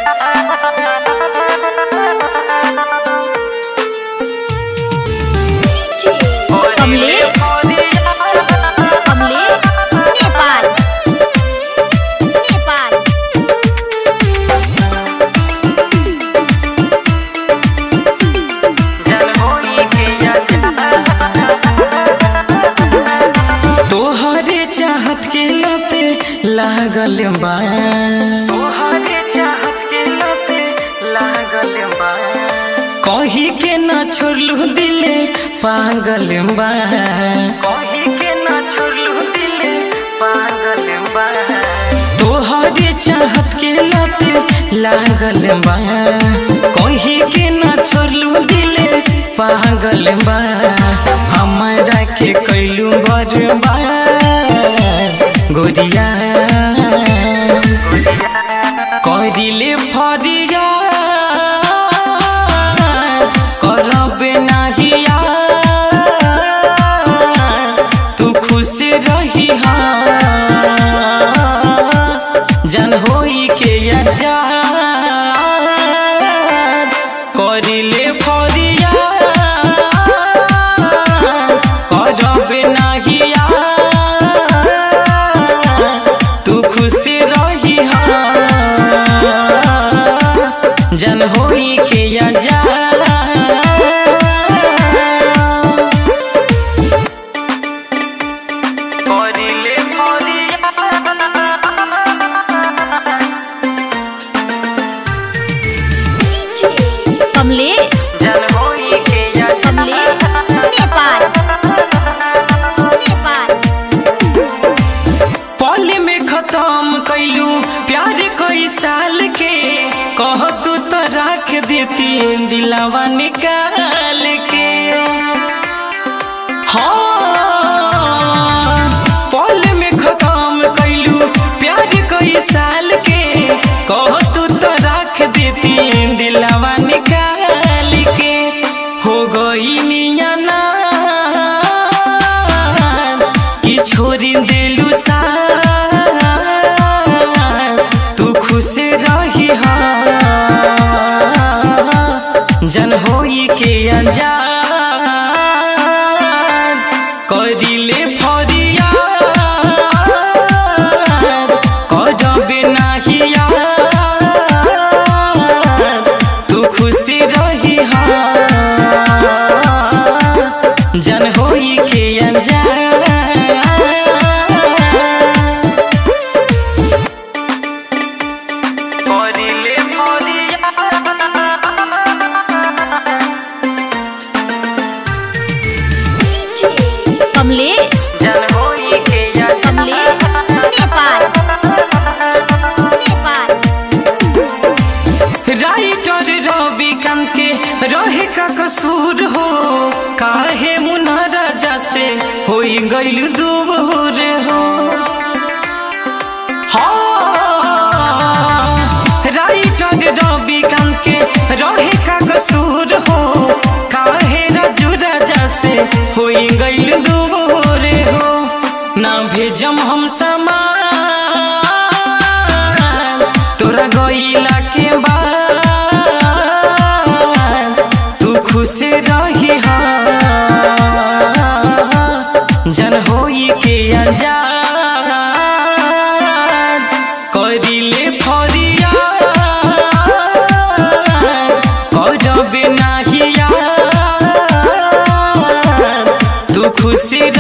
कमलेश कमलेश नेपाल नेपाल तोहरे चाहत के लते लागल बा तोहरे चाहत के लते लागल बा कही के ना छोड़लू दिले पागल बा कही के ना छोड़लू दिले पागल बा तोहरे चाहत के लते लागल बा कही के ना छोड़लू दिले पागल बा हमरा के कैलू बर्बा गोरिया करिले फरिया करबे नाहिया तू खुश रही जन होई के अजा करिले फरिया करबे नाहिया तू खुश रही जन होई के अजा करिले फरिया कमलेश जन होई के अजा कमलेश नेपाल नेपाल पल में खत्म कैलू प्यार कई साल के कह तू तो रख देती दिलावा निकाल के हाँ पल में खत्म कैलू प्यार कई साल के कह तू तो रख देती दिलावा निकाल के हो गई नियाना कि छोड़ी दिलू सा तू खुश रही जन होई के अनजान करिले फरिया करबे नाहिया तू खुश रही जन होई के अनजान करिले फरिया कमलेश जन होई के अनजान कमलेश नेपाल नेपाल राइटर रवि कांत के रहे का कसूर हो काहे मुना राजा से होई गइल दूर हो हाँ, राइटर रवि कांत के रहे का कसूर हो काहे राजू राजा से होई गइल दूर हो ना भेजम हम समान तोरा गइला के बाद तू खुश रही जन होई के अनजान करिले फरिया करबे नाहिया तू खुश